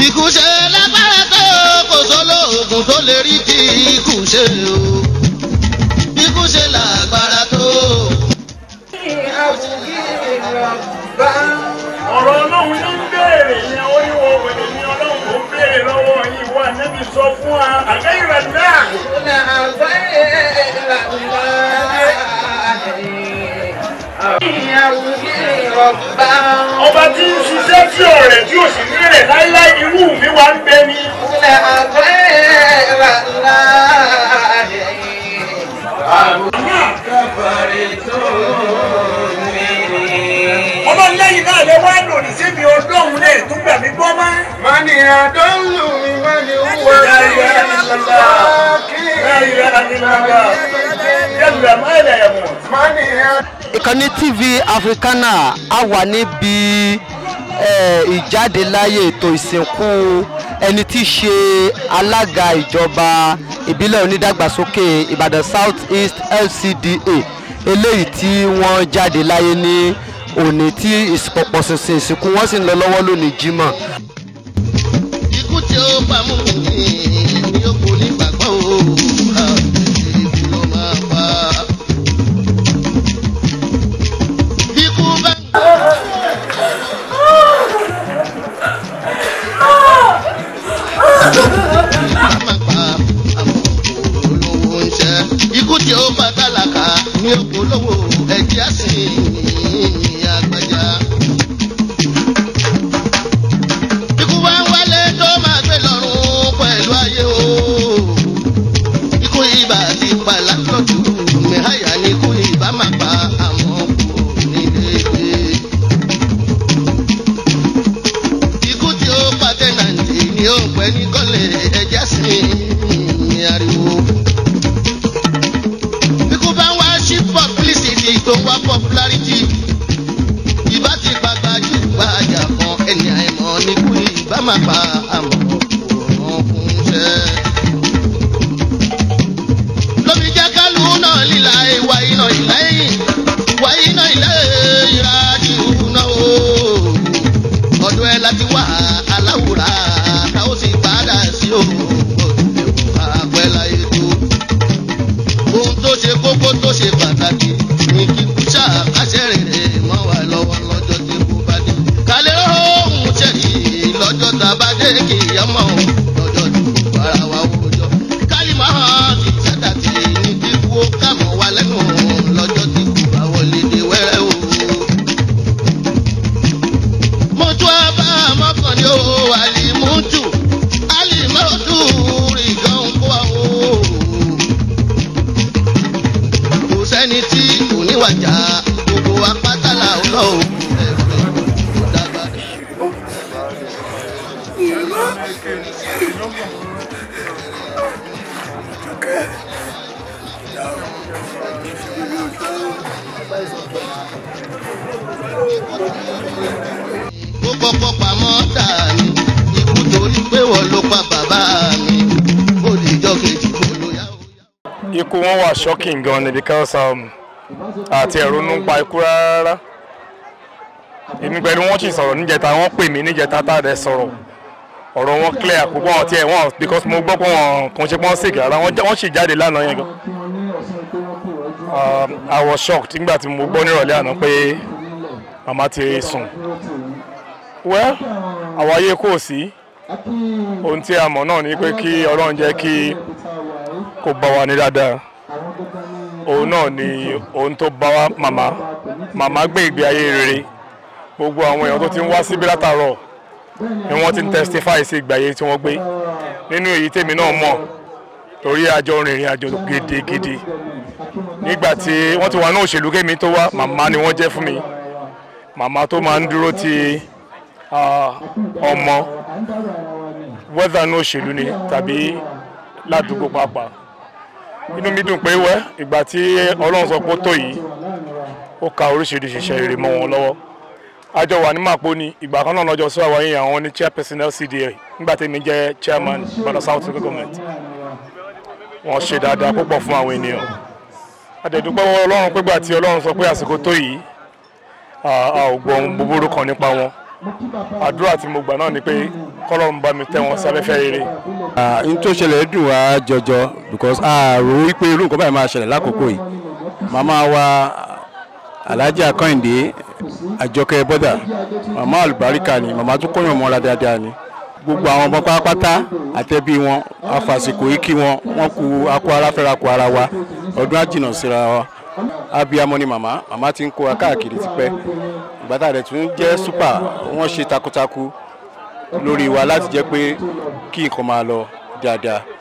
Ikú ṣe lágbára tó kò sólóògùn tó lè rí kí ikú ṣe o. Ikú ṣe lágbára tó. ọ̀rọ̀ ọlọ́run ló ń béèrè yẹn ó ní wọ́n wẹ̀lẹ̀ ní ọlọ́run ló ń béèrè lọ́wọ́ yìí wà níbi sọ fún wa àgbẹ̀yìn rẹ̀ náà. ọba tí ń ṣiṣẹ́ tí ọ̀rẹ́ tí ò sì ní rẹ̀ láíláí irú mi wá ń bẹ ni. ọlọ́run lẹ́yìn náà lè wá lòdì síbi ọdọ́run lè tún gbà mí gbọ́ mọ́. Mani adollu mi mani huwa La ilaha illallah. La ilaha illallah. Yalla ma la yamut. Mani ìkànnì tv africana a wà níbi eh, ìjáde láyé ètò ìsìnkú ẹni tí í ṣe alága ìjọba ìbílẹ̀ onídàgbàsókè ìbàdàn south east lcda eléyìí tí wọ́n jáde láyé ní òní tí ìpọ̀pọ̀ ṣinṣin ìsìnkú wọn sì ń lọ lọ́wọ́ lónìí jímọ̀. Ikú tí ó bá mú mi ni ó kò ní gbàgbọ́ o. Ibi ló máa pa. Ikú bá. Máa pa àwọn olówó ń ṣe. Ikú tí ó bá tálákà ni ó kò lówó ẹ̀jẹ̀ á sì àgbàjá. Ikú wá ń wálé tó máa gbé lọ́rùn pẹ̀lú ayé o. Ikú ibà ti pa lápọ̀jù mẹ́hàyà ni ikú ibà máa pa àmọ́ kò ní dédé. Ikú tí ó pa tẹ́nàntì ni ó pẹ́ ní kọ́lé ẹja sí ní ariwo. Ikú bá ń wá sí publicity tó wá popularity ìbá ti gbàgbájú gbàjà kan ẹni àìmọ̀ ní kú ìbá máa pa àmọ́ òun fún iṣẹ́. lómi jẹ́ kálù náà líla ìwà iná ìlà ẹ̀yìn ìwà iná ìlà ìrájú náà o. ọdún ẹ láti wá aláwòrán táwọn sì padà sí òun àpẹ́ láyé tó ohun tó ṣe kókó tó ṣe pàtàkì ní kíkú ṣàkàṣẹ rere mọ́ wa lọ́wọ́ lọ́jọ́ tí kò bá dé. kálẹ̀ ohun ṣẹ̀rí lọ́jọ́ tá a bá dé kì í yọmọ lọ́jọ́ tí kò bára wa wòjọ́. kálí máa hàn sí sẹ́dá tí ní kíkú ó kà mọ́ wa lẹ́nu lọ́jọ́ tí kò bá wọlé dé wẹ́rẹ́ o. mo tún á bá mọ́kànlé o àlìmútù àlìmọ́tù rí gan kó wa o kò sẹ́ni tí kò níwàjà gbogbo apátálà ọlọ́run ẹ̀fẹ̀ kò dàgbà. ó kọ́kọ́ pamọ́ tà mí ikú torí pé wọ́n ló pa bàbá mi ó lè jọ́ kejì kó ló yá ó yá. ikú wọn wà shocking gan ni because um, àti ẹ̀rọ ń pa ikú rárá èmi pẹ̀lú wọn sì sọ̀rọ̀ níjẹta wọ́n pè mí níjẹta tá a dẹ̀ sọ̀rọ̀ ọ̀rọ̀ wọn clear púpọ̀ wọn tiẹ̀ wọn because mo gbọ́ pé wọn kàn ṣe pé wọ́n sick rárá wọ́n já- wọ́n sì jáde lánàá yẹn gan um, I was shocked nígbà tí mo gbọ́ nírọ̀lẹ́ àná pé màmá ti sùn well àwọn ayé kò sí ohun tí a mọ̀ náà ni pé kí ọlọ́run jẹ́ kí kó bá wa ní dáadáa òun náà ni ohun tó bá wa màmá màmá gbé ìgbé ayé rere gbogbo àwọn èèyàn tó ti ń wá síbí látàárọ̀ ni wọ́n ti ń testify sí ìgbé ayé tí wọ́n gbé nínú èyí tèmi náà mọ̀ torí àjọ rìnrìn àjò gidigidi nígbà tí wọ́n ti wà ní òṣèlú kémi tó wá màmá ni wọ́n jẹ́ fún mi màmá tó máa ń dúró ti ah, ọmọ wẹ́dà ní òṣèlú ni tàbí ládùúgbò pàápàá inú mi dùn pé wẹ́ ìgbà tí ọlọ́run sọ pé ó tó yìí ó ka oríṣiríṣi iṣẹ́ rere mọ́ wọn lọ́wọ́ àjọ wà ní màpó ni ìgbà kan náà lọ́jọ́ sí àwọn yìí àwọn ní chairperson LCDA nígbà tí mi jẹ́ chairman Ìbàdàn South Local Government wọ́n ṣe dáadáa púpọ̀ fún àwọn ènìyàn àdẹ̀dúpẹ́ wọ ọlọ́run pégbà tí ọlọ́run sọ pé àsìkò tó yìí a a ò gbọ́ ohun búburú kan nípa wọn àdúrà tí mo gbà náà ni pé kọ́lọ́run bá mi tẹ́ wọn sáfẹ́fẹ́ rere. n tó ṣẹlẹ̀ dùn wá jọjọ because a rò wípé irú nǹkan báyìí máa ṣẹlẹ̀ lákòókò yìí màmá wa alhaji akọ́yìndé àjọkẹ́ bọ́dà màmá àlùbáríkà ni màmá tó kọ́yàn mọ́ra dáadáa ni gbogbo àwọn ọmọ pátápátá àtẹ̀bí wọn afàsìkò yìí kí wọn wọn kú akọ ara fẹ́ra kó ara wa ọdún àjìnà síra wa abiyamọ ni màmá màmá ti ń kó wa káàkiri tipẹ́ ìgbà tá a rẹ̀ tún jẹ́ super wọ́n ṣe takuntakun lórí wa láti jẹ́ pé kí nǹkan máa lọ dáadáa